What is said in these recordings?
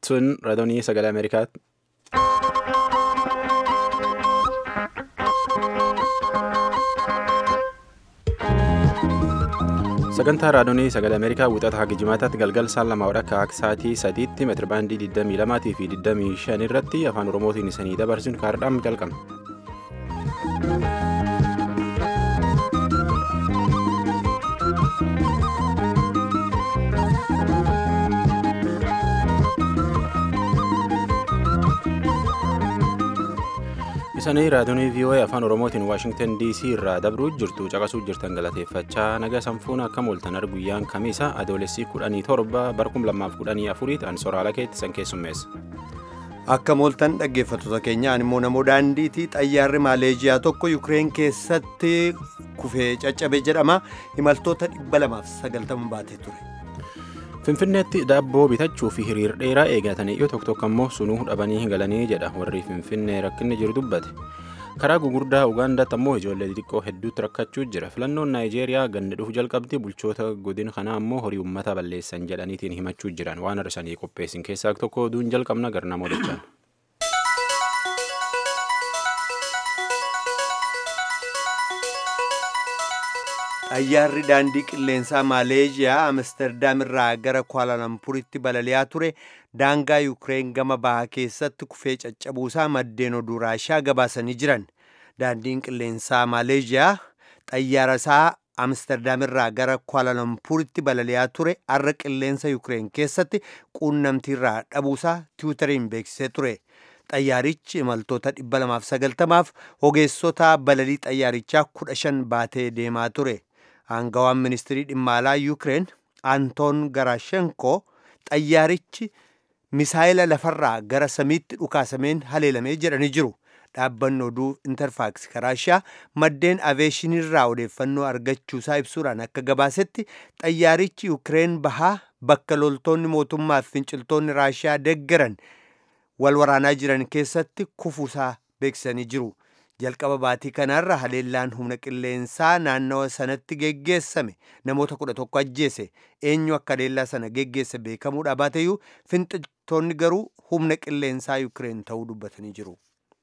Tun raadiyoo sagalee Ameerikaati. Sagantaa raadiyoo sagalee Ameerikaa wixata haga jimaataatti galgal saan lama akka sa'aatii sadiitti meetira baandii 22 fi 25 irratti afaan Oromootiin isanii dabarsuun kaardhaan jalqabna. Isanii raadiyoo VOA afaan Oromootiin Waashingtan DC irraa dabruu jirtu caqasuu jirtan galateeffachaa naga sanfuun akka mooltan guyyaan kamiisa adoolessi kudhanii torba bara kum lamaaf kudhanii afuriitti an soraala keetti san keessummeessa. Akka mooltan dhaggeeffattoota keenyaan immoo namoo daandiitii xayyaarri Maaleeziyaa tokko Yukireen keessatti kufee caccabe jedhama imaltoota dhibba lamaaf sagaltama baatee ture. Finfinneetti daabboo bitachuu fi hiriir dheeraa eegatanii yoo tokko tokko immoo sunuu dhabanii galanii jedha warri Finfinnee rakkinni jiru dubbate. Karaa gugurdaa Ugaandaatti ammoo ijoollee xixiqqoo hedduutti rakkachuu jira. Filannoon Naayijeeriyaa ganna dhufu jalqabdi bulchoota godina kanaa ammoo horii uummata balleessan jedhaniitiin himachuu jiran waan har'isanii qopheessin keessaa tokko oduun jalqabna garna moodachaan. Xayyaarri daandii qilleensaa Maaleeziyaa Amsterdam irraa gara Kualaalampuritti balali'aa ture daangaa Yukireen gama bahaa keessatti kufee caccabuusaa maddeen oduu Raashaa gabaasanii jiran. Daandiin qilleensaa Maaleeziyaa xayyaara isaa Amsterdam irraa gara Kualaalampuritti balali'aa ture har'a qilleensa Yukireen keessatti quunnamtiirraa dhabuusaa tiwutariin beeksisee ture. Xayyaarichi imaltoota 290f ogeessota balalii xayyaarichaa 15 baatee deemaa ture. Aangawaan ministirii dhimma alaa Yukireen Antoon Garaashenko xayyaarichi misaayila lafarraa gara samiitti dhukaasameen haleelamee jedhanii jiru. Dhaabbanni oduu Interfaaks Raashiyaa maddeen aveeshinirraa odeeffannoo argachuusaa ibsuudhaan akka gabaasetti xayyaarichi Yukireen bahaa bakka loltoonni mootummaa fi finciltoonni Raashiyaa deggeran wal waraanaa jiran keessatti kufuusaa beeksisanii jiru. Jalqaba baatii kanaarra haleellaan humna qilleensaa naannawa sanatti geggeessame namoota kudha tokko ajjeese eenyu akka haleellaa sana geggeesse beekamuudha baateyyuu finciltoonni garuu humna qilleensaa Yukireen ta'uu dubbatanii jiru.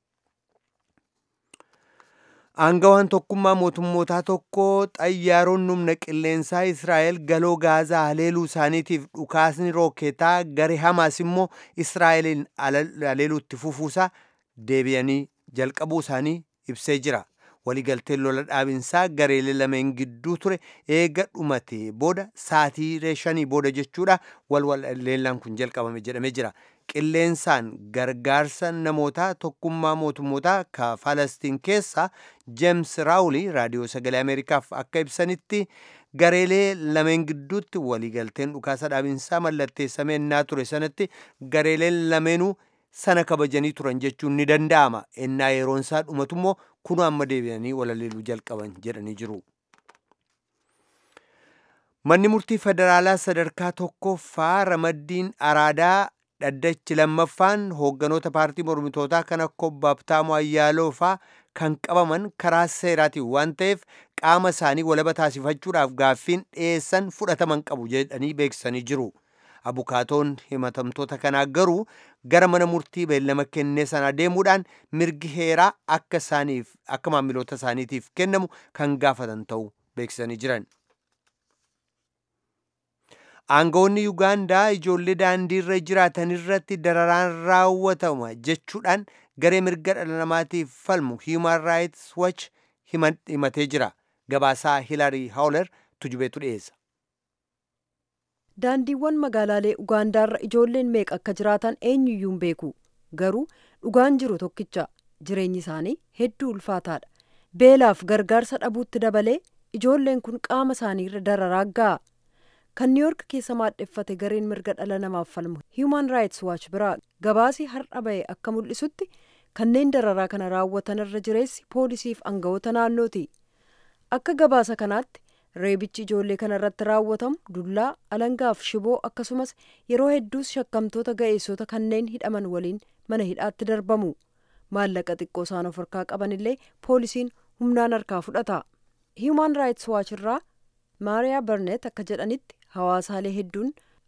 Aangawaan tokkummaa mootummootaa tokko xayyaaronni humna qilleensaa Israa'el galoo gaazaa haleeluu isaaniitiif dhukaasni rooketaa garee Hamaas immoo Israa'eliin haleeluutti fufuusaa deebi'anii jalqabuu isaanii ibsee jira. Waliigalteen lola dhaabinsaa gareelee lameen gidduu ture eega dhumatee booda saatii shanii booda jechuudha wal leellaan kun jalqabame jedhamee jira. Qilleensaan gargaarsa namootaa tokkummaa mootummootaa ka Falastiin keessa Jeems Raawulii raadiyoo sagalee Ameerikaaf akka ibsanitti gareelee lameen gidduutti waliigalteen dhukaasa dhaabinsaa mallatteessamee ennaa ture sanatti gareeleen lameenuu sana kabajanii turan jechuun ni danda'ama. Ennaa yeroon isaa dhumatu immoo kunuu amma deebi'anii walaleeluu jalqaban jedhanii jiru. Manni murtii federaalaa sadarkaa tokkoffaa ramaddiin araadaa dhaddachi lammaffaan hoogganoota paartii mormitootaa kan akka obbo Habtaamuu Ayyaaloo faa kan qabaman karaa seeraatiin waan ta'eef qaama isaanii walaba taasifachuudhaaf gaaffiin dhiyeessan fudhataman qabu jedhanii beeksisanii jiru. Abukaatoon himatamtoota kanaa garuu gara mana murtii beellama kennee sana deemuudhaan mirgi heeraa akka isaaniif akka maamiloota isaaniitiif kennamu kan gaafatan ta'uu beeksisanii jiran. Aangawoonni Yuugaandaa ijoollee daandiirra jiraatan irratti dararaan raawwatama jechuudhaan garee mirga dhala namaatiif falmu Human Rights Watch himatee jira. Gabaasaa Hilarii Hawler tujubeetu dhiyeessa. daandiiwwan magaalaalee ugaandaarra ijoolleen meeqa akka jiraatan eenyuyyuu hin beeku garuu dhugaan jiru tokkicha jireenyi isaanii hedduu ulfaataadha beelaaf gargaarsa dhabuutti dabalee ijoolleen kun qaama isaaniirra dararaa ga'a kan niiyork keessa maadheffate gareen mirga dhala namaaf falmu hiiman raayits waaч biraa gabaasii har'a ba'e akka mul'isutti kanneen dararaa kana raawwatan irra jireessi poolisiif aangawoota naannooti akka gabaasa kanaatti reebichi ijoollee kana irratti raawwatamu dullaa alangaaf shiboo akkasumas yeroo hedduus shakkamtoota ga'eessota kanneen hidhaman waliin mana hidhaatti darbamu maallaqa xiqqoo isaan of harkaa qaban illee poolisiin humnaan harkaa fudhata hiiman raayits waaч irraa maariyaa barneet akka jedhanitti hawaasaalee hedduun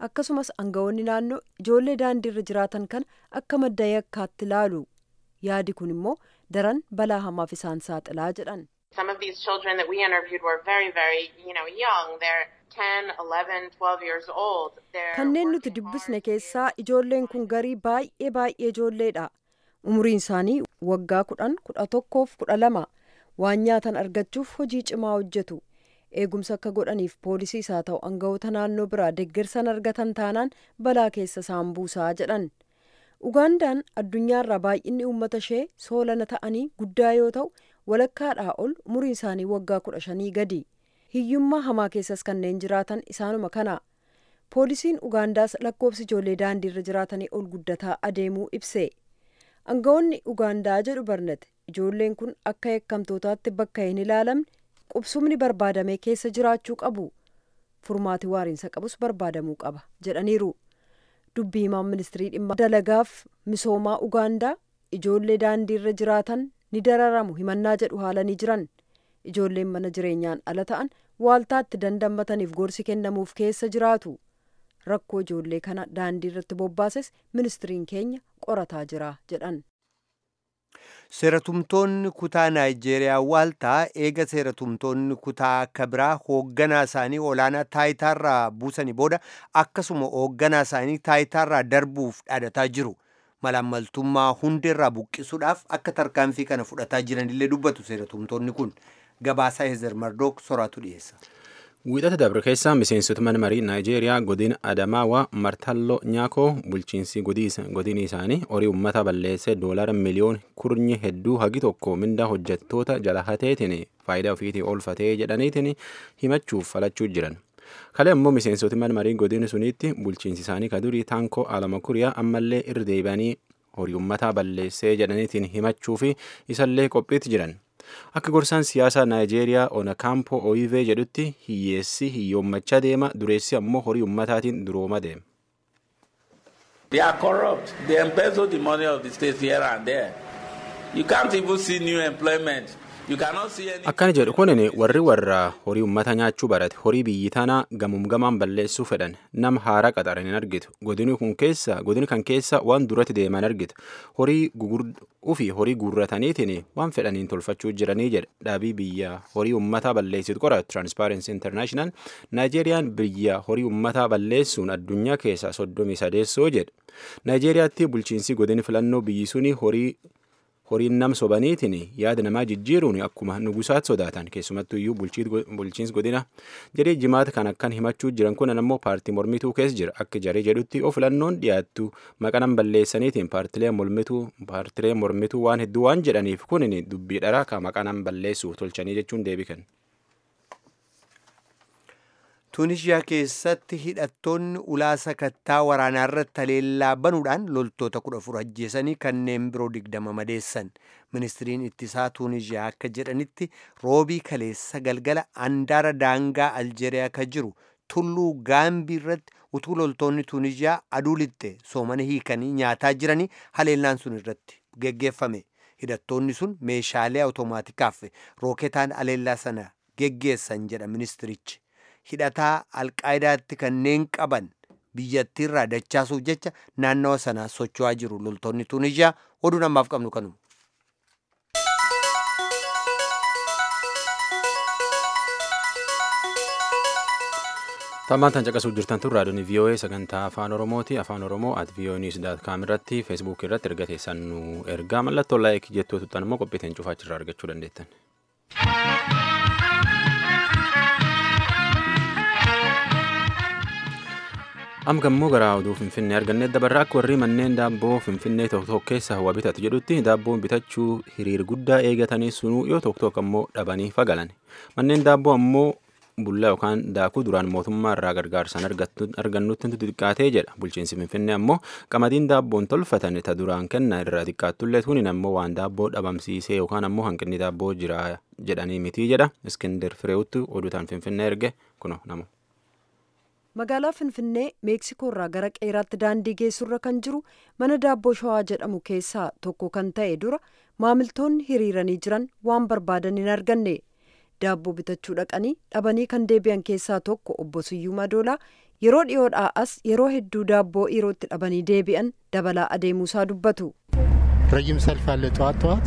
akkasumas aangawoonni naannoo ijoollee daandiirra jiraatan kana akka madda yakkaatti ilaalu yaadi kun immoo daran balaa hamaaf isaan saaxilaa jedhan. Some of these children that we interviewed were very, very, you know, young. They're 10, 11, 12 years old. They're kanneen nuti working dubbisne hard. keessaa ijoolleen kun garii baay'ee baay'ee ijoolleedha umuriin isaanii waggaa kudhan kudha tokkoof kudha lama waan nyaatan argachuuf hojii cimaa hojjetu eegumsa akka godhaniif poolisiis haa ta'u aangawoota naannoo biraa deeggarsan argatan taanaan balaa keessa isaan buusaa jedhan ugaandaan addunyaarraa baay'inni uummata ishee soolana ta'anii guddaa yoo ta'u walakkaadhaa ol umuriin isaanii waggaa kudha shanii gadi hiyyummaa hamaa keessas kanneen jiraatan isaanuma kana poolisiin ugaandaas lakkoofsi ijoollee daandiirra jiraatanii ol guddataa adeemuu ibse aangawoonni ugaandaa jedhu barnate ijoolleen kun akka yakkamtootaatti bakka hin ilaalamne qubsumni barbaadamee keessa jiraachuu qabu furmaati waariinsa qabus barbaadamuu qaba jedhaniiru dubbii himaan ministirii dhimma dalagaaf misoomaa ugaandaa ijoollee daandiirra jiraatan ni dararamu himannaa jedhu haalanii jiran ijoolleen mana jireenyaan ala ta'an waaltaatti dandammataniif gorsi kennamuuf keessa jiraatu rakkoo ijoollee kana daandii irratti bobbaases ministiriin keenya qorataa jira jedhan. Seeratumtoonni kutaa Naayijeeriyaa waaltaa eega seeratumtoonni kutaa akka biraa hoogganaa isaanii olaanaa taayitaarraa buusanii booda akkasuma hoogganaa isaanii taayitaarraa darbuuf dhaadataa jiru. Malaammaltummaa hundeerraa buqqisuudhaaf akka tarkaanfii kana fudhataa jiranillee dubbatu seeratumtoonni kun. Gabaasaa Heezer Mardook soraatu dhiyeessa. Wiixata dabre keessa miseensota mana marii Naayijeeriyaa godina Adamaawaa Martalloo Nyaakoo bulchiinsi godini isaanii horii uummata balleessee doolara miliyoon kurnyi hedduu hagi tokko mindaa hojjettoota jala hateetiin faayidaa ofiitii oolfatee jedhaniitiin himachuuf falachuu jiran. Kale immoo miseensoti mana marii godina suniitti bulchiinsi isaanii kadurii taankoo alama kuriyaa ammallee irra deebi'anii horii uummata balleessee jedhaniitiin himachuu fi isallee qophiitti jiran. Akka gorsaan siyaasaa Naayijeeriyaa Onakaampo Oyivee jedhutti hiyyeessi hiyyoommachaa deema dureessi ammoo horii ummataatiin durooma deema. They are corrupt. They embezzle the money of the state here and there. You can't even see new employment. You cannot see any. Akkana jedhu kunin warri warra horii ummata nyaachuu barate horii biyyi tanaa gamum gamaan balleessuu fedhan nama haaraa qaxaran hin argitu godini kun keessa godini kan keessa waan duratti deeman argitu horii gugurduu fi horii guurrataniitiin waan fedhaniin tolfachuu jiranii jedha dhaabii biyya horii ummataa balleessitu qoratu Transparency International Naayijeeriyaan biyya horii ummataa balleessuun addunyaa keessa soddomii sadeessoo jedha Naayijeeriyaatti bulchiinsi godini filannoo biyyi suni horii horiin nam sobaniitiin yaada namaa jijjiiruun akkuma nugusaat sodaatan keessumattuu iyyuu bulchiinsi godina jedhee jimaata kan akkan himachuu jiran kun ammoo paartii mormituu keessa jira akka jaree jedhutti of filannoon dhiyaattu maqanan balleessaniitiin paartilee mormituu paartilee mormituu waan hedduu waan jedhaniif kunin dubbii dharaa ka maqanan balleessuuf tolchanii jechuun deebikan. Tunishiyaa keessatti hidhattoonni ulaa sakattaa waraanaa irratti haleellaa banuudhaan loltoota kudha afur ajjeesanii kanneen biroo digdama madeessan. Ministiriin ittisaa Tunishiyaa akka jedhanitti roobii kaleessa galgala andaara daangaa Aljeeriyaa ka jiru tulluu gaambii irratti utuu loltoonni Tunishiyaa aduu lixxe soomana hiikanii nyaataa jiranii haleellaan sun irratti geggeeffame. Hidhattoonni sun meeshaalee awutomaatikaaf rooketaan haleellaa sana geggeessan jedha ministirichi. hidhataa alqaayidaatti kanneen qaban biyyattiirraa dachaasuuf jecha naannawa sanaa socho'aa jiru loltoonni tunishiyaa oduu namaaf qabnu kanuma. Tammaan tan caqasuuf jirtan tun raadiyoon VOA sagantaa afaan Oromooti. Afaan Oromoo at VOA News daat kaam irratti feesbuuk irratti erga teessan nu ergaa mallattoo laayik jettoo tuttan immoo qophiiteen cufaachirraa argachuu dandeettan. Amma gammoo gara oduu Finfinnee argannee dabarra akka warri manneen daabboo Finfinnee tokko tokko keessa hawaa bitatu jedhutti daabboon bitachuu hiriir guddaa eegatanii sunuu yoo tokko tokko ammoo dhabanii fagalan. Manneen daabboo ammoo bullaa yookaan daakuu duraan mootummaa irraa gargaarsaan argannutti xiqqaatee jedha. Bulchiinsi Finfinnee ammoo qamadiin daabboon tolfatan ta duraan kenna irraa xiqqaattullee tuniin ammoo waan daabboo dhabamsiisee yookaan ammoo hanqinni daabboo jira jedhanii mitii jedha. Iskindar Fireewutti oduutaan Finfinnee erge kuno namu. magaalaa finfinnee meeksikoo irraa gara qeeraatti daandii geessurra kan jiru mana daabboo shawaa jedhamu keessaa tokko kan ta'e dura maamiltoonni hiriiranii jiran waan barbaadan hin arganne daabboo bitachuu dhaqanii dhabanii kan deebi'an keessaa tokko obbo Siyyuu Madoolaa yeroo dhiyoodhaa as yeroo hedduu daabboo yerootti dhabanii deebi'an dabalaa adeemuusaa dubbatu. ረጅም ሰልፍ አለ ጠዋት ጠዋት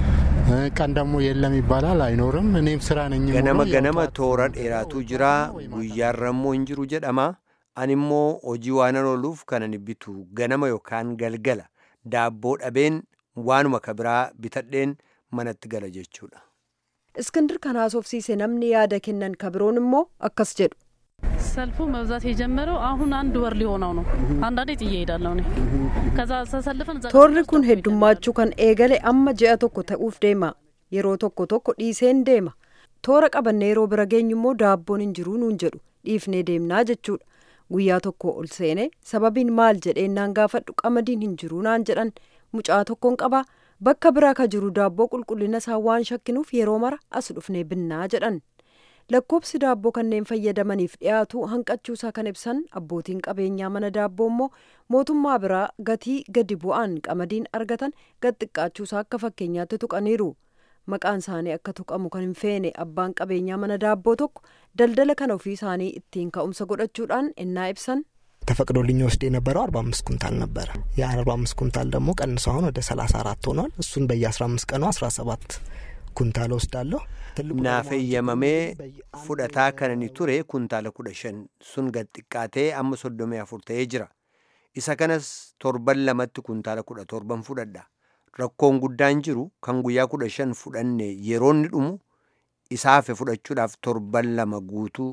ቀን ደግሞ የለም ይባላል አይኖርም እኔም ስራ ነኝ ganama ganama toora dheeraatu jira guyyaarrammoo hin jiru jedhama animmoo hojii waanan ooluuf kanan bitu ganama yookaan galgala daabboo dhabeen waanuma kabiraa bitadheen manatti gala jechuudha. እስክንድር kan haasofsiise namni yaada kennan kabiroon immoo akkas jedhu. ሰልፉ መብዛት የጀመረው አሁን አንድ ወር ሊሆነው ነው። አንዳንዴ ጥዬ እሄዳለሁ እኔ ከዛ ተሰልፈን እዛ toorri kun heddummachuu kan eegale amma ji'a tokko ta'uuf deema yeroo tokko tokko dhiiseen deema toora qabannee yeroo bira geenyu immoo daabboon hin jiru nuun jedhu dhiifnee deemnaa jechuudha guyyaa tokko ol seene sababiin maal jedheennaan gaafadhu qamadiin hin jiru naan jedhan mucaa tokkoon qabaa bakka biraa ka jiru daabboo qulqullina isaa waan shakkinuuf yeroo mara as dhufnee binnaa jedhan lakkoobsi daabboo kanneen fayyadamaniif dhiyaatu hanqachuusaa kan ibsan abbootiin qabeenyaa mana daabboo immoo mootummaa biraa gatii gadi bu'aan qamadiin argatan gad xiqqaachuusaa akka fakkeenyaatti tuqaniiru maqaan isaanii akka tuqamu kan hin feene abbaan qabeenyaa mana daabboo tokko daldala kana ofii isaanii ittiin ka'umsa godhachuudhaan ennaa ibsan ተፈቅዶልኝ ወስድ የነበረው አርባ አምስት ኩንታል ነበረ ያ አርባ አምስት ኩንታል ደግሞ ቀንሶ አሁን ወደ ሰላሳ አራት ሆኗል እሱን በየአስራ አምስት ቀኑ አስራ ሰባት ኩንታል ወስዳለሁ naaf eeyyamamee fudhataa kanani ture kuntaala kudha shan sun gad xiqqaatee amma soddomii afur ta'ee jira isa kanas torban lamatti kuntaala kudha torban fudhadha rakkoon guddaan jiru kan guyyaa kudha shan fudhanne yeroonni dhumu isaafe fudhachuudhaaf torban lama guutuu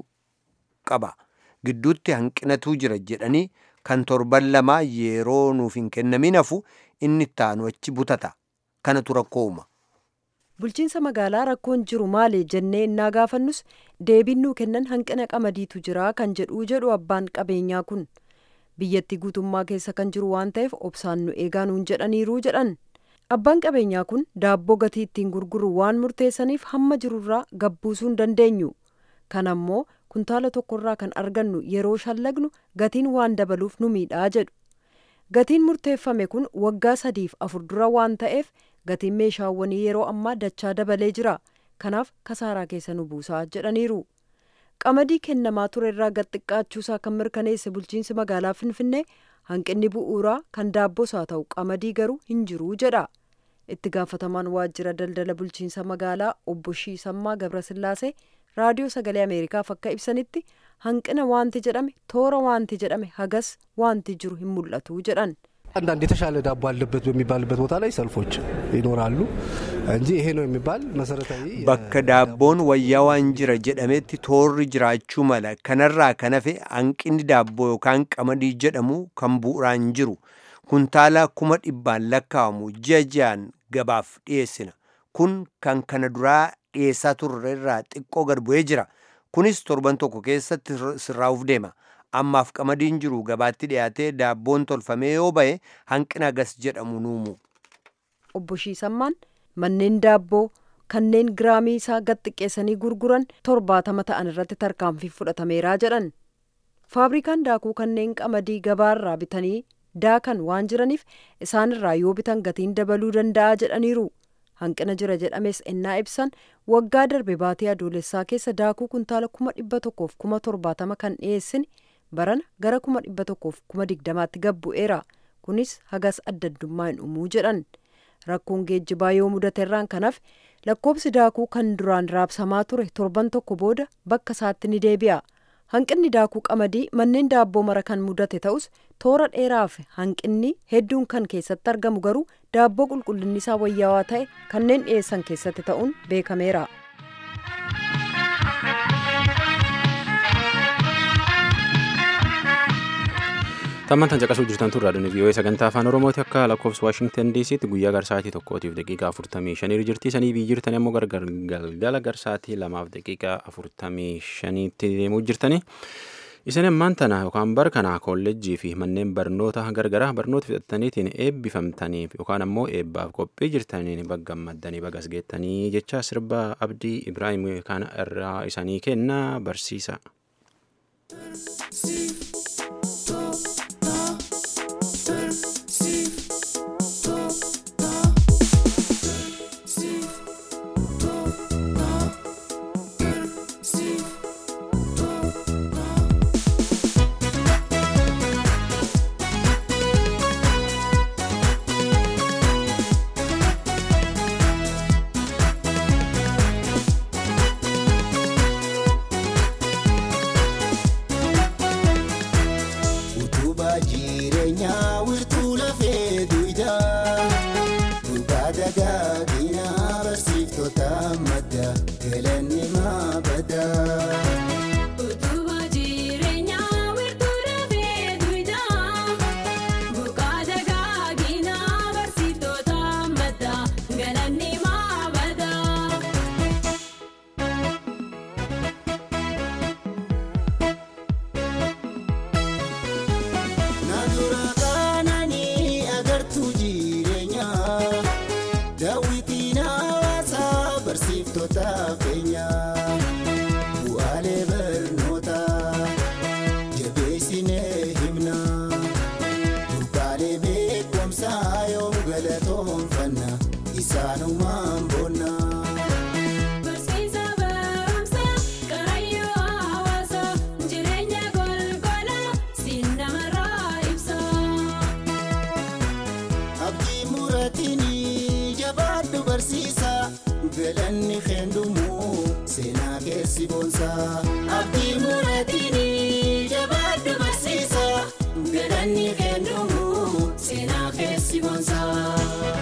qaba gidduutti hanqinatu jira jedhanii kan torban lamaa yeroo nuuf hin kennamin hafu inni ittaanu achi butata kanatu rakkoo uuma bulchiinsa magaalaa rakkoon jiru maali jennee innaa gaafannus deebiin nuu kennan hanqina qamadiitu jira kan jedhuu jedhu abbaan qabeenyaa kun biyyattii guutummaa keessa kan jiru waan ta'eef obsaan nu eegaa nuun jedhaniiruu jedhan abbaan qabeenyaa kun daabboo gatii ittiin gurguru waan murteessaniif hamma jirurraa gabbuusuu hin dandeenyu kan ammoo kuntaala tokkorraa kan argannu yeroo shallagnu gatiin waan dabaluuf nu miidhaa jedhu gatiin murteeffame kun waggaa sadiif afur dura waan ta'eef gatiin meeshaawwanii yeroo ammaa dachaa dabalee jira kanaaf kasaaraa keessa nu buusaa jedhaniiru qamadii kennamaa ture irraa gad xiqqaachuusaa kan mirkaneesse bulchiinsi magaalaa finfinnee hanqinni bu'uuraa kan daabboos haa ta'u qamadii garuu hin jiruu jedha itti gaafatamaan waajjira daldala bulchiinsa magaalaa obbo Shiisammaa Gabrasillaasee raadiyoo sagalee ameerikaaf akka ibsanitti hanqina wanti jedhame toora wanti jedhame hagas wanti jiru hin mul'atu jedhan አንዳንድ የተሻለ ዳቦ አለበት በሚባልበት ቦታ ላይ ሰልፎች ይኖራሉ እንጂ ይሄ ነው የሚባል መሰረታዊ bakka daabboon wayyaa waan jira jedhametti toorri jiraachuu mala kanarraa kan hafe hanqinni daabboo yookaan qamadii jedhamu kan bu'uraan jiru kuntaala kuma dhibbaan lakkaa'amu ji'a ji'aan gabaaf dhiyeessina kun kan kana duraa dhiyeessaa turre irraa xiqqoo gad bu'ee jira kunis torban tokko keessatti sirraa'uuf deema ammaaf qamadiin jiru gabaatti dhiyaatee daabboon tolfamee yoo ba'e hanqina gas jedhamu nuumu. obbo Shiisammaan manneen daabboo kanneen giraamii isaa gad xiqqeessanii gurguran torbaatama ta'an irratti tarkaanfii fudhatameeraa jedhan faabrikaan daakuu kanneen qamadii gabaarraa bitanii daakan waan jiraniif isaanirraa yoo bitan gatiin dabaluu danda'a jedhaniiru hanqina jira jedhames ennaa ibsan waggaa darbe baatii adoolessaa keessa daakuu kuntaala kuma dhibba tokkoof kuma torbaatama kan dhiyeessine barana gara kuma dhibba tokkoof kuma digdamaatti gabbu'eera kunis hagas adda addummaa hin uumuu jedhan rakkoon geejjibaa yoo mudateerraan kanaaf lakkoobsi daakuu kan duraan raabsamaa ture torban tokko booda bakka isaatti ni deebi'a hanqinni daakuu qamadii manneen daabboo mara kan mudate ta'us toora dheeraaf hanqinni hedduun kan keessatti argamu garuu daabboo qulqullinni isaa wayyaawaa ta'e kanneen dhiyeessan keessatti ta'uun beekameera. Tammantan caqasuu jirtan turraa dhuni vii'oo'ee sagantaa afaan oromooti akka lakkoofsa waashingtan diisiitti guyyaa garsaatii tokkootiif daqiiqaa afurtamii shanii jirti sanii biyyi jirtani ammoo gargar galgala garsaatii lamaaf daqiiqaa afurtamii shaniitti deemuu jirtani. Isin ammaan tana yookaan bara kana kolleejjii fi manneen barnoota gargaraa barnoota fixattaniitiin eebbifamtaniif yookaan ammoo eebbaaf qophii jirtaniin bagga gammaddanii bagas geettanii jecha sirba abdii Ibraahim kana irraa isanii kenna barsiisa. galanni maabadaa. Utubaa jireenyaa wiirtuu dafee duwidhaa buqqaa dagaaginaa barsiiftoota maddaa galanni maabadaa. Naannoo kananii agartuu jireenyaa daawwitiin hawaasaa barsiiftota keenyaa bu'aalee barnootaa jabeessinee himnaa burqaalee beekumsaa yoom galatoonfanna isaanumaan boonnaa. Barsiisa barumsaa Karaayyuu hawaasaa jireenya golgolaa siin namarraa ibsa. Abdii muratiin jabaadhu barsiisa galanni keendumu seenaa keessi boonsaa. Abdii muratiin jabaadhu barsiisa galanni keendumu seenaa keessi boonsaa.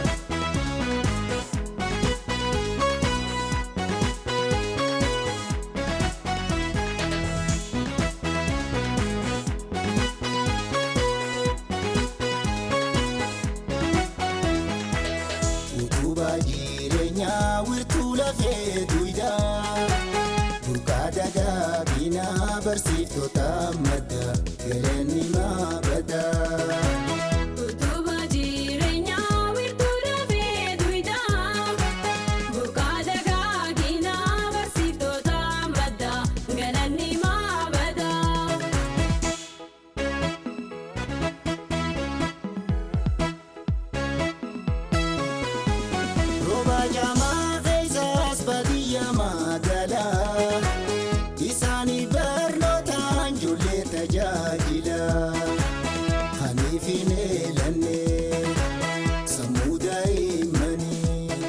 Utubaa jireenyaa wiirtuu lafee duwidaa burqaa dagaaginaa barsiiftota madda galanni maabadaa. Utubaa jireenyaa wiirtuu dafee duwidhaa buqqaa dagaaginaa barsiiftota maddaa galanni maabadaa. Rooba jaamaa keessaas baadiyyaa magaalaa isaanii barnootaan ijoollee tajaajila. Haniif hin eelanne sammuu daa'immanii.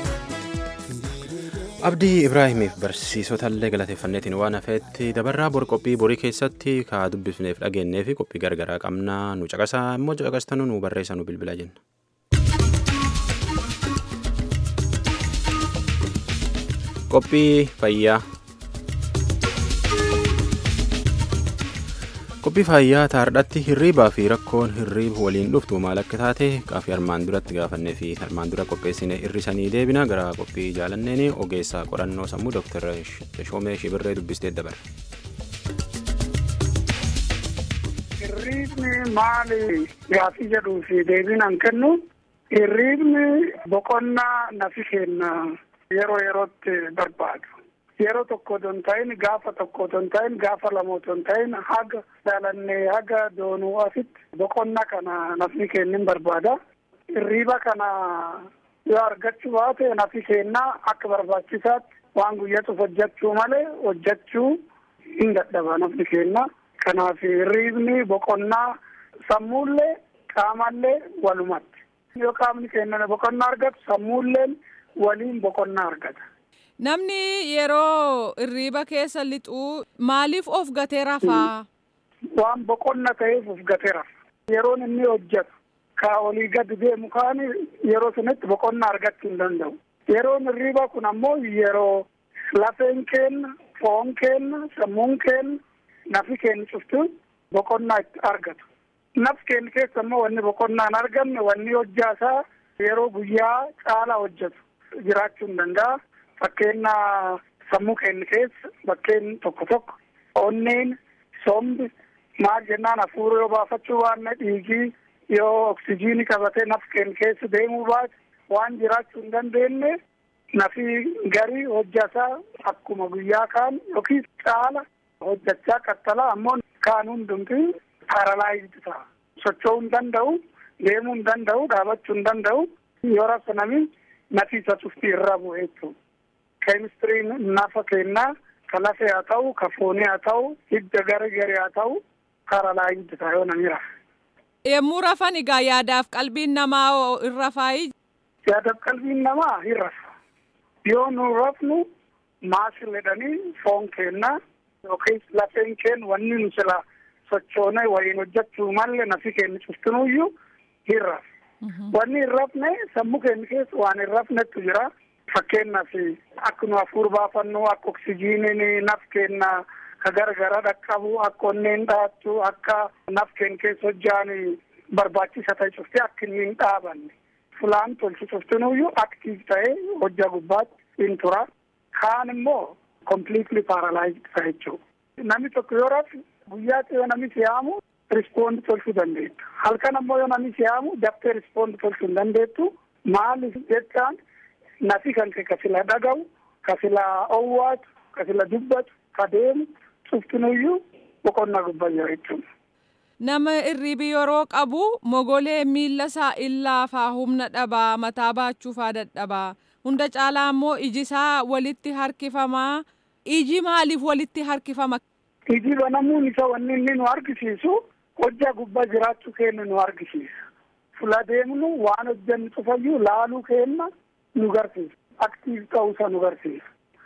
Abdii Ibraahimiif barsiisotallee galateeffanneetiin waan hafeetti dabarraa bor qophii borii keessatti kaa dubbifneef dhageenyee fi qophii gargaraa qabnaa nu caqasaa immoo caqastanuu nu barreessa nu bilbila jenna. Qophii fayyaa. Qophii fayyaa taardhatti hirriibaa fi rakkoon hirriiba waliin dhuftu maal akka taate qaafii armaan duratti gaafannee fi armaan dura qopheessine hirrisanii deebina gara qophii jaalanneeni ogeessaa qorannoo sammuu Dr. Shoomee Shibirree dubbistee dabarre. Hirriibni maali gaafii jedhuu fi deebiin an kennu hirriibni boqonnaa nafi kenna yeroo yerootti barbaadu. Yeroo tokko otoo hin ta'in gaafa tokko otoo hin ta'in gaafa lama otoo hin ta'in haga jaalannee haga doonuu asitti boqonnaa kana nafni kennin barbaada. Hirriiba kana yoo argachuu baate nafi kennaa akka barbaachisaatti waan guyyatuuf hojjechuu malee hojjechuu hin dadhaba nafni kenna. Kanaaf hirriibni boqonnaa sammuullee qaamallee walumatti. Yoo qaamni kennan boqonnaa argatu sammuulleen waliin boqonnaa argata. Namni yeroo hirriiba keessa lixuu maaliif of gatee rafaa? Waan boqonna ta'eef of gatee rafa. Yeroon inni hojjetu ka olii gadi deemu kaan yeroo sunitti boqonnaa argachuu hin danda'u. Yeroon hirriiba kun ammoo yeroo lafeen kenna, foon kenna, sammuun kenna, nafi kenna cuftu boqonnaa itti argatu. Naf kenna keessa ammoo wanni boqonnaa hin argamne wanni hojjaasaa yeroo guyyaa caalaa hojjetu jiraachuu hin danda'a. Fakkeenya sammuu keenya keessa bakkeen tokko tokko onneen sombi maal jennaan hafuura yoo baafachuu baanne dhiigii yoo oksijiinii qabatee naf keenya keessa deemuu baate waan jiraachuu hin dandeenye nafi garii hojjataa akkuma guyyaa kaan yookiin caala hojjachaa qaxxala ammoo kaan hundumti paralaayizdi ta'a. Socho'uu hin danda'u, deemuu hin danda'u, dhaabachuu hin danda'u yoo rafa nami nafi isa cufti irra bu'e jechuudha. keemistiriin nafa kennaa ka lafee haa ta'u ka foonii haa ta'u hidda gara garee haa ta'u paralaayizdi ta'a yoo namni rafa. Yemmuu rafan egaa yaadaaf qalbiin namaa hin rafaayi. Yaadaaf qalbiin namaa hin rafa. Yoo nu rafnu maasil jedhanii foon kennaa yookiin lafeen kennu wanni nu sila sochoonee waliin hojjechuu malle nafi kennu cuftinuyyuu hin rafa. Wanni hin rafne sammuu keenya keessa waan hin rafnetu jira. fakkeenyaaf akka nu hafuura baafannu akka oksijiiniin naf keenna ka gargara dhaqqabu akka onneen dhaattu akka naf keen keessa hojjaan barbaachisa ta'e cuftee akka inni hin dhaabanne fulaan tolchu cuftinuyyuu aktiif ta'ee hojja gubbaatti hin tura kaan immoo completely paralyzed ta'a jechuudha. Namni tokko yoo rafu guyyaatti yoo namni siyaamu rispoond tolchuu dandeettu. Halkan ammoo yoo namni siyaamu daftee rispoond tolchuu hin dandeettu. Maaliif jechaan nafi kan kee kasila dhaga'u, kasila owwaatu, kasila dubbatu, ka deemu cuftinuyyuu boqonnaa gubbaa jira jechuudha. Nama irriibi yeroo qabu mogolee miilla isaa illaafaa humna dhabaa mataa baachuufaa dadhabaa hunda caalaa immoo iji isaa walitti harkifamaa iji maaliif walitti harkifama. Iji banamuun isa wanni inni nu argisiisu hojjaa gubbaa jiraachuu keenya nu argisiisa. Fula deemnu waan hojjannu cufayyuu laaluu keenya nu garsiisa. Aktiiv ta'uusa nu garsiisa.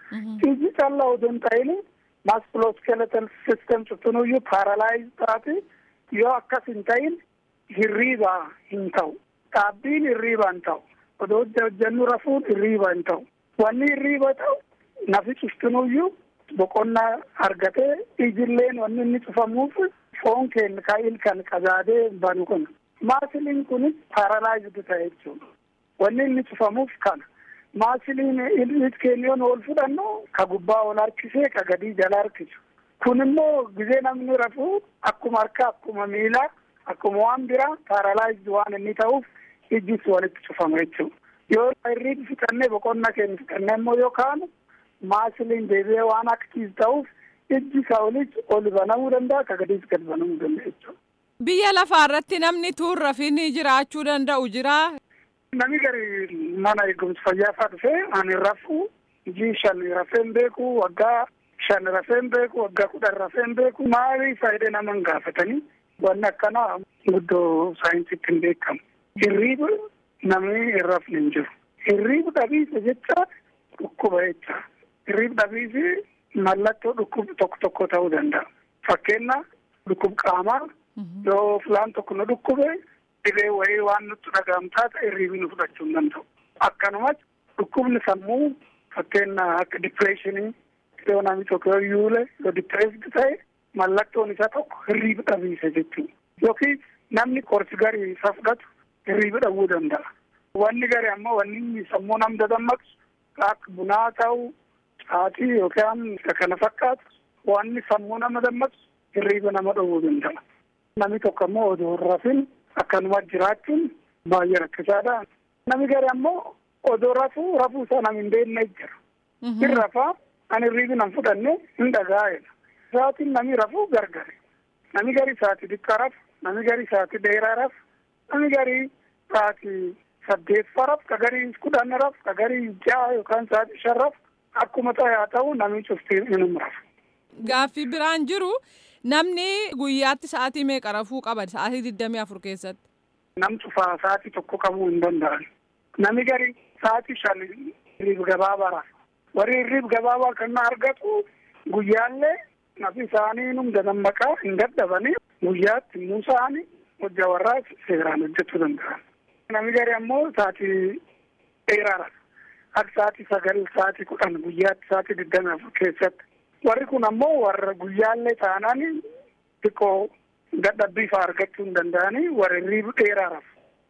Iji callaa odoo hin ta'in musculoskeletal system cuftinuyyuu paralyze taate yoo akkas hin ta'in hirriibaa hin ta'u. Dhaabbiin hirriibaa hin ta'u. Odoo hojja hojjannu rafuun hirriibaa hin ta'u. Wanni hirriiba ta'u nafi cuftinuyyuu boqonnaa argatee ijilleen wanni inni cufamuuf foon keenya ka ilkan qazaadee banu kun maasiliin kunis paralaayizd ta'e jechuudha. Wanni inni cufamuuf kana. Maasiliin ilmi keenya yoon ol fudhannu ka gubbaa ol harkisee ka gadii jala harkisu. Kun immoo gizee namni rafuu akkuma harkaa akkuma miilaa akkuma waan biraa paralaayizd waan inni ta'uuf ijjis walitti cufama jechuudha. Yoo irriibi fixannee boqonnaa keenya fixannee immoo yoo kaanu maasiliin deebi'ee waan aktiiv ta'uuf ijji isaa olis ol banamuu danda'a ka gadiis gad banamuu danda'a jechuudha. Biyya lafaa irratti namni tuurra fi jiraachuu danda'u jira. Nami gari mana eegumsa fayyaa fa'aa dhufee ani rafuu ijii shan rafeen beeku waggaa shan rafeen beeku waggaa kudhan rafeen beeku maali faayidee nama hin gaafatanii wanni akkanaa guddoo saayinsiitti hin beekamu. Hirriiba namni hin rafne hin jiru. Hirriiba dhabiisa jecha dhukkuba jecha. Hirriiba dhabiisi mallattoo dhukkuba tokko tokko ta'uu danda'a. Fakkeenyaaf dhukkuba qaamaa yoo filaan tokko nu dhukkube dhibee wayii waan nutti dhaga'amu taate hirriibi nu fudhachuu hin danda'u. Akkanumas dhukkubni sammuu fakkeenyaaf akka dipireeshinii yoo namni tokko yoo yuule yoo dipireesdi ta'e mallattoon isaa tokko hirriiba dhabiisa jechuudha. Yookiin namni qorsi garii isa fudhatu hirriiba dhabuu danda'a. Wanni gari ammoo wanni sammuu nam dadammaqsu akka bunaa ta'u caatii yookaan isa kana fakkaatu wanni sammuu nama dammaqsu hirriiba nama dhowwuu danda'a. Namni tokko ammoo odoo hin rafin akkanuma jiraachuun baay'ee rakkisaadha. Namni gari ammoo odoo rafuu rafuu isaa nam hin beekne jira. Hin rafaa ani hirriibi nan fudhanne hin dhagaa'edha. Sa'aatiin namni rafuu gargari. Namni gari sa'aatii xiqqaa rafu, namni gari sa'aatii dheeraa rafu, namni gari sa'aatii saddeettafaa rafu, ka gari kudhan rafu, ka gari ja'a yookaan sa'aatii shan rafu akkuma ta'e haa ta'u namni cuftii inum rafu. Gaaffii biraan jiru namni guyyaatti sa'aatii meeqa rafuu qaba sa'aatii digdamii afur keessatti. Nam cufaa sa'aatii tokko qabuu hin danda'an. Namni gari sa'aatii shan hirriib gabaabaa rafu. Warri hirriib gabaabaa kan argatu guyyaallee nafi isaanii num dadammaqaa hin dadhabanii guyyaatti immoo isaanii hojja warraa seeraan hojjechuu danda'an. Namni gari ammoo sa'aatii dheeraa rafu. Akka sa'aatii sagal sa'aatii kudhan guyyaatti sa'aatii digdamii afur keessatti. Warri kun ammoo warra guyyaallee taanaan xiqqoo dadhabbii fa'aa argachuu hin danda'anii warra hirriiba dheeraa rafu.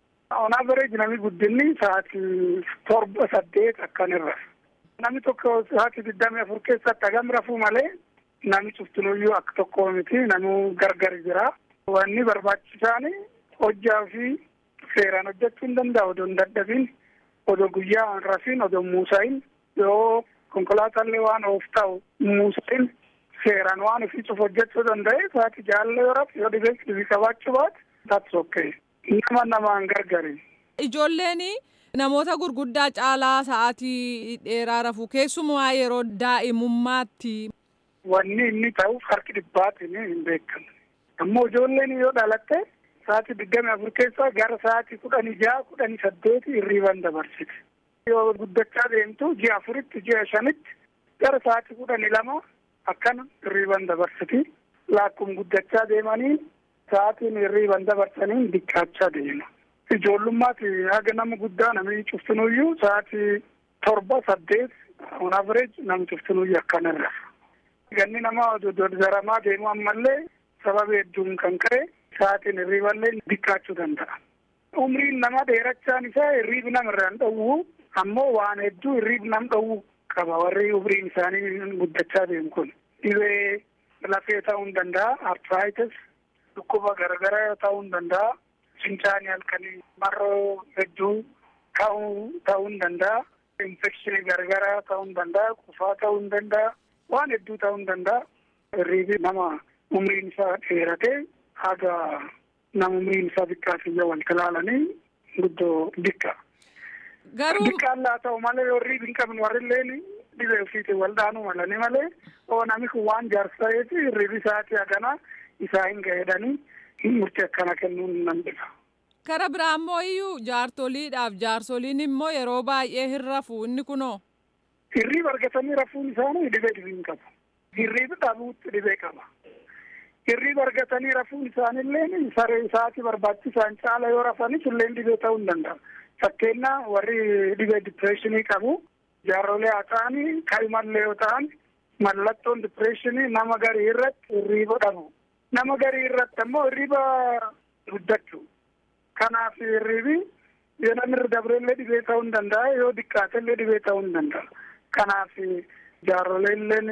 On average namni guddinni sa'aatii torba saddeet akkan irra. Namni tokko sa'aatii digdamii afur keessatti hagam rafuu malee namni cuftinuyyuu akka tokko miti namuu gargar jira. Wanni barbaachisaan hojjaa fi seeraan hojjechuu hin danda'u odoo hin dadhabin odoo guyyaa hin rafin odoo muusahin yoo konkolaatallee waan oof ta'u muusahin seeraan waan ofii cuf hojjechuu danda'e sa'aatii jaalala yoo rafu yoo dhibee dhibii qabaachuu baate that's okay. Nama namaan gargari. Ijoolleen namoota gurguddaa caalaa sa'aatii dheeraa rafu keessumaa yeroo daa'imummaatti. Wanni inni ta'uuf harki dhibbaatiin hin beekamu. Ammoo ijoolleen yoo dhalatte sa'aatii digdami afur keessaa gara sa'aatii kudhanii jaha kudhanii saddeeti hirriiban dabarsiti. Yoo guddachaa deemtu ji'a afuritti ji'a shanitti gara sa'aatii kudhanii lama akkana hirriiban dabarsiti. Lakkuma guddachaa deemanii sa'aatiin hirriiban dabarsanii diqqaachaa deema. Ijoollummaatti haga nama guddaa namni cuftinuyyuu sa'aatii torba saddeet on average nam cuftinuu yakkanirra. Ganni nama dodaramaa deemu ammallee sababa hedduun kan ka'e sa'aatiin hirriiballee xiqqaachuu danda'a. Umriin nama dheerachaan isaa hirriib namarraan dhowwu ammoo waan hedduu hirriib nam dhowwu qaba warri umriin isaanii guddachaa deemu kun. Dhibee lafee ta'uu hin danda'a, arthritis, dhukkuba garagaraa ta'uu hin danda'a, fincaanii halkanii marroo hedduu ta'uu ta'uu hin danda'a, infekshinii garagaraa ta'uu hin danda'a, qufaa ta'uu hin danda'a, waan hedduu ta'uu hin danda'a. Hirriibi nama umriin isaa dheeratee haga nama umriin isaa xiqqaa kiyya wal ilaalanii guddoo dikka. Garuu Diqqaan laa ta'u malee yoo hirriibi hin qabne warri illeen dhibee ofiitiin wal dhaanuu malanii malee oo namni kun waan jaarsa ta'eef hirriibi isaatii hagana isaa hin ga'edhanii murtii akkana kennuun nan dhiba. kara biraa immoo iyyuu jaartoliidhaaf jaarsoliin immoo yeroo baay'ee hin rafu inni kunoo. Hirriiba argatanii rafuun isaanii dhibee dhibii hin qabu. Hirriibi dhabuutti dhibee qaba. Hirriiba argatanii rafuun isaaniillee saree isaati barbaachisaan caala yoo rafanis illee dhibee ta'uu hin danda'a. Fakkeenyaa warri dhibee dipireeshinii qabu jaarrolee haa ta'anii kaa'imallee yoo ta'an mallattoon dipireeshinii nama garii irratti hirriiba dhabu. Nama garii irratti ammoo hirriiba guddachuu. Kanaaf hirriibi yoo namni irra dabreellee dhibee ta'uu hin danda'a yoo diqqaatellee dhibee ta'uu hin danda'a. Kanaaf jaarroleelleen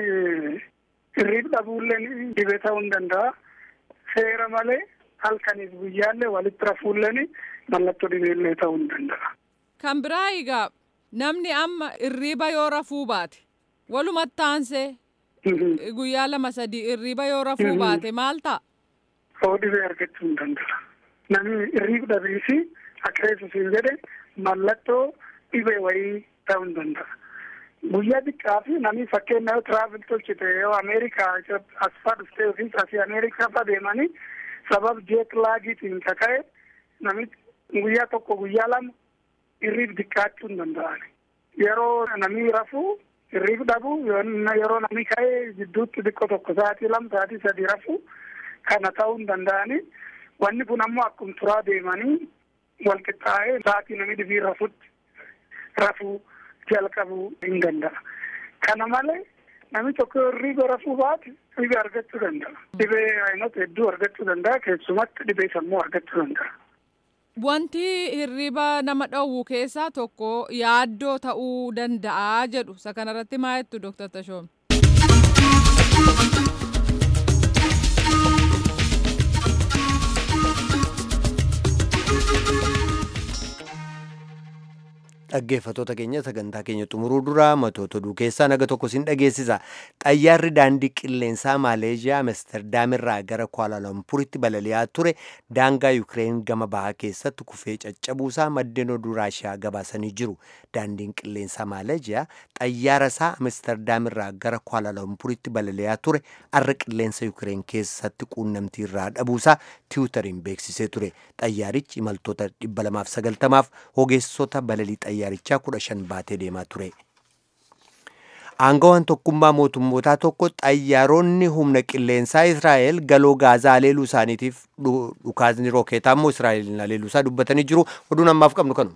hirriiba dhabuulleen dhibee ta'uu hin danda'a. Seera malee halkaniif guyyaallee walitti rafuulleen mallattoo dhibeellee ta'uu hin danda'a. Kan biraa egaa namni amma hirriiba yoo rafuu baate walumatti aansee guyyaa lama sadii hirriiba yoo rafuu baate maal ta'a? Hoo dhibee argachuu hin danda'a. Namni hirriiba dhabiisi akka reessusiin jedhe mallattoo dhibee wayii ta'uu hin danda'a. Guyyaa xiqqaa fi namni fakkeenya yoo tiraavil tolchite yoo Ameerikaa as faa dhuftee yookiin asii Ameerikaa faa deemanii sabab jeet laagiitiin kaka'e namichi guyyaa tokko guyyaa lama hirriib xiqqaachuu hin danda'an. Yeroo namni rafuu hirriib dhabu yeroo namni ka'ee jidduutti xiqqoo tokko sa'aatii lama sa'aatii sadii rafuu kana ta'uu hin danda'ani. Wanni kun ammoo akkuma turaa deemanii wal qixxaa'ee sa'aatii namni dhibii rafutti rafuu jalqabuu hin danda'a. Kana malee namni tokko hirriiba rafuu baate dhibee argachuu danda'a. Dhibee ayinota hedduu argachuu danda'a keessumatti dhibee sammuu argachuu danda'a. Wanti hirriiba nama dhowwu keessaa tokko yaaddoo ta'uu danda'a jedhu isa kanarratti maa jettu Dr. Tashoom? Dhaggeeffattoota keenya sagantaa keenya xumuruu dura matoota oduu keessaa naga tokko sin dhageessisa. Xayyaarri daandii qilleensaa Maaleeshiyaa Amsterdaamirraa gara Kuaalalampuritti balali'aa ture daangaa Yukireen gama bahaa keessatti kufee caccabuusaa maddeen oduu Raashiyaa gabaasanii jiru. Daandiin qilleensaa Maaleeshiyaa xayyaara isaa Amsterdaamirraa gara Kuaalalampuritti balali'aa ture arra qilleensa Yukireen keessatti quunnamtii irraa dhabuusaa tiwutariin beeksisee ture. Xayyaarichi imaltoota 290f ogeessota balalii xayyaarichaa kudha shan baatee deemaa ture. Aangawaan tokkummaa mootummootaa tokko xayyaaronni humna qilleensaa Israa'el galoo gaazaa aleeluu isaaniitiif dhukaasni rookeetaa immoo Israa'elin aleeluu isaa dubbatanii jiru. Oduun ammaaf qabnu kanu.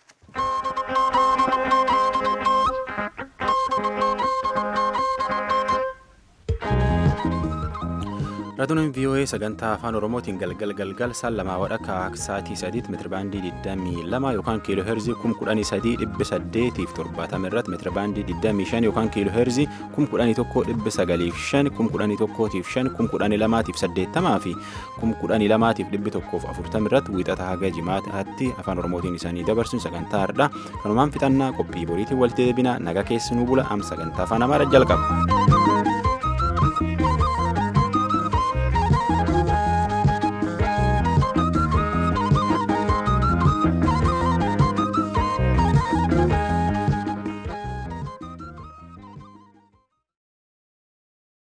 Raadiyooleen VOA sagantaa afaan Oromootiin galgal galgal saan lamaa wadhakka sa'aatii sadiitti meetirabaandii 22 yookaan kiiloo heerzii 11870 fi 70 irratti meetirabaandii 25 yookaan kiiloo heerzii 1195 1105 1180 fi 1140 irratti wiixata haga jimaataatti afaan Oromootiin isaanii dabarsuun sagantaa har'aa kanumaan fixannaa qophii boriitiin walitti deebina naga keessanuu bula am sagantaa afaan Amaaraa jalqaba.